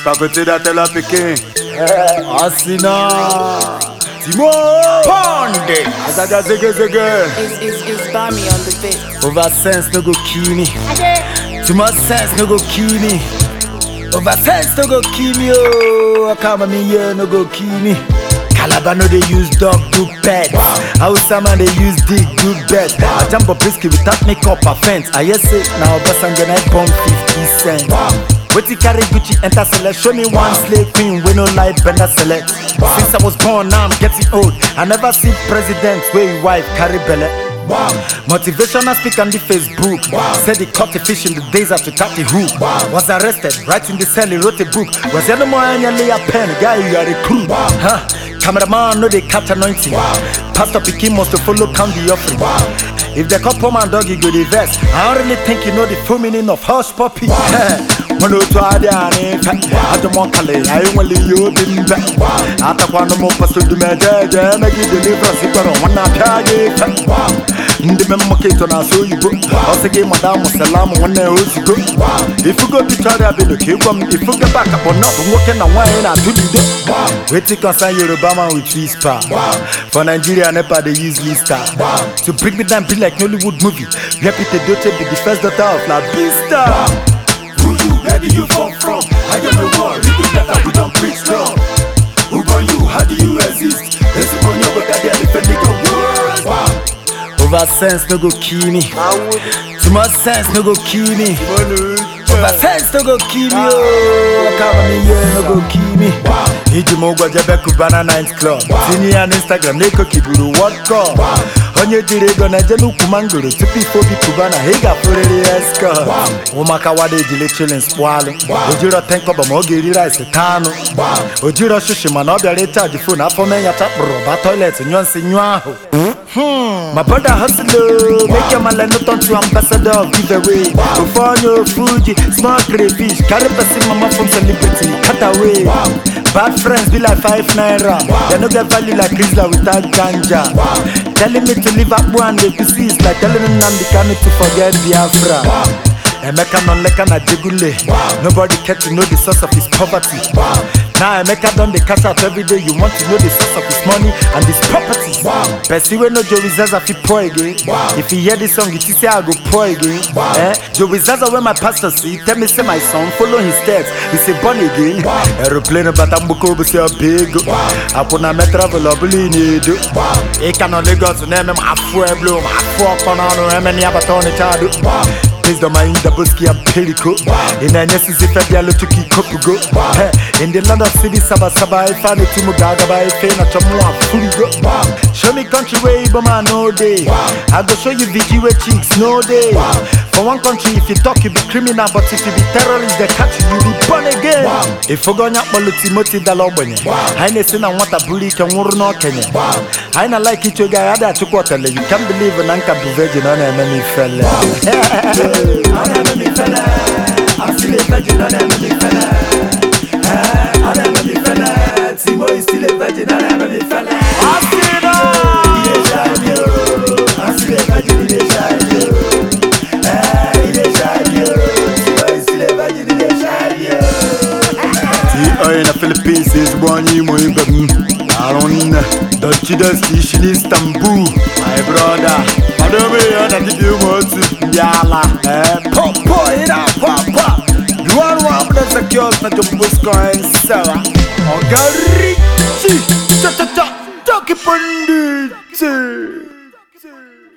Pakote da tell her pikin. Asina. Timo. Ponde. Azaga zege zege. It's, it's, it's Bami on the beat. Over sense no go kill me. Too much sense no go kill me. Over sense no go kill me. Oh, come me here no go kill me. Calabar no dey use dog do pet. Hausa man dey use dick do bet. I jump up risky without makeup offense. I hear say now Obasanjo na bomb 50 cent. Wetin carry Gucci enter select? Show me one slave queen wey no like bender select. Since I was born now I'm getting old. I never see president wey him wife carry belle. Motivational speak on the Facebook. Said he caught a fish in the days after Tati Who was arrested. Right in the cell, he wrote a book. Was the other man lay a pen? Guy, you are a crew. Huh? Cameraman, no, they catch anointing. Pastor Pikin must to follow count the offering. If the couple man dog, you go the verse. I don't really think you know the full meaning of hush puppy. Mono to Adiani, I don't want Kale, I only you been back. After one more pastor to me, make it deliver, super on one night. ndị me mmaketọ na-asụ oyibo ọsị gị madam salam nwanne ya ozugbo ifugo victoria belo ka ịgwa m ifugo bakakpọ nọbụ nwoke na nwaanyị na-atụ lido wetin concern yoruba man with whisper for nigeria nepa dey use lista to bring me down be like nollywood movie repite doche be the first daughter of la bista Who you, where do you come from? I am the war, you do better, we don't preach love. Who born you, how do you exist? This is when you're the elephant, nigga, world. Over sense no go kill me. Too much sense no go kill me. Over sense no go kill me. Oh, come me here no go kill me. Iji m ụgwọ jebe Cubana Night Club tinye ya n'Instagram na-eko kiburu World Cup onye jiri ego na-eje n'ukwu mangoro tupu ife obi Cubana ị ga-afụrịrị ya escort ụmụaka wada ejile chilin spụalụ ojiro tenkọba ma ọ ga-eri rice taa anụ ojiro shishi mana ọ bịara ịchaji fon afọ mee ya chakpụrụ ba toilet nyụọ nsị nyụọ ahụ Hmm, my brother hustle, oh, make your man like no turn to ambassador of giveaway. Before you Fuji, small crayfish, carry person mama from celebrity, cut away. Bad friends be like five naira, they no get value like Rizla without ganja. Telling me to leave up one day to see is like telling me Namdi Kanu to forget Biafra. Emeka non leka na jegule Nobody care to know the source of his poverty Now Emeka don dey cash out every day You want to know the source of his money and his properties Person wey know Joey Zaza fit pour again If you hear this song you think say I go pour again eh? Joey Zaza wey my pastor see Tell me say my son follow his steps He say born again Aeroplane bata mgboko bụ si ọbịgo Akwụ na me travel ọbụla ị na-edo Ịka nọ Lagos na-eme m afụ eblo m afụ ọkpọ n'ọnụ eme na ya bata ọnịcha ado Based on my Indaboski and Perico In a necessary Fabialo to keep Kopugo In the land of city Saba Saba I found it to Mugaga by Fena Chamua Fuligo Show me country where Ibama no day I go show you VG where chicks no day For one country if you talk you be criminal But if you be terrorist they catch you you be born again If you go nya kpọlụ Timothy dala ogbenye anyị na-esi na nwata buru ike nwụrụ n'okenye anyị na like iche oge anyị adịghị achụkwa ọtele you can believe na nka bụ virgin ọ na-eme m ifele Ọ na-eme m ifele I'm still a virgin ọ na-eme m ifele Eh, ọ na-eme m ifele Timo is still a virgin ọ na-eme m ifele Asịna! Ị na-eshine yo. I'm still a virgin ị na-eshine yo. Eh, ị na-eshine yo. Timo is still a virgin ị na-eshine yo. Ti na Philippines ezigbo onye imo ibe m arụnne dochidosti isi n'Istanbul my brother kwadobe ya na dịbịa ụmụ otu ndị ala ee popo ị na-akwa akwa duwan nwa abụda zakios na jombosko nsera ọgarichi cha cha cha doki panditi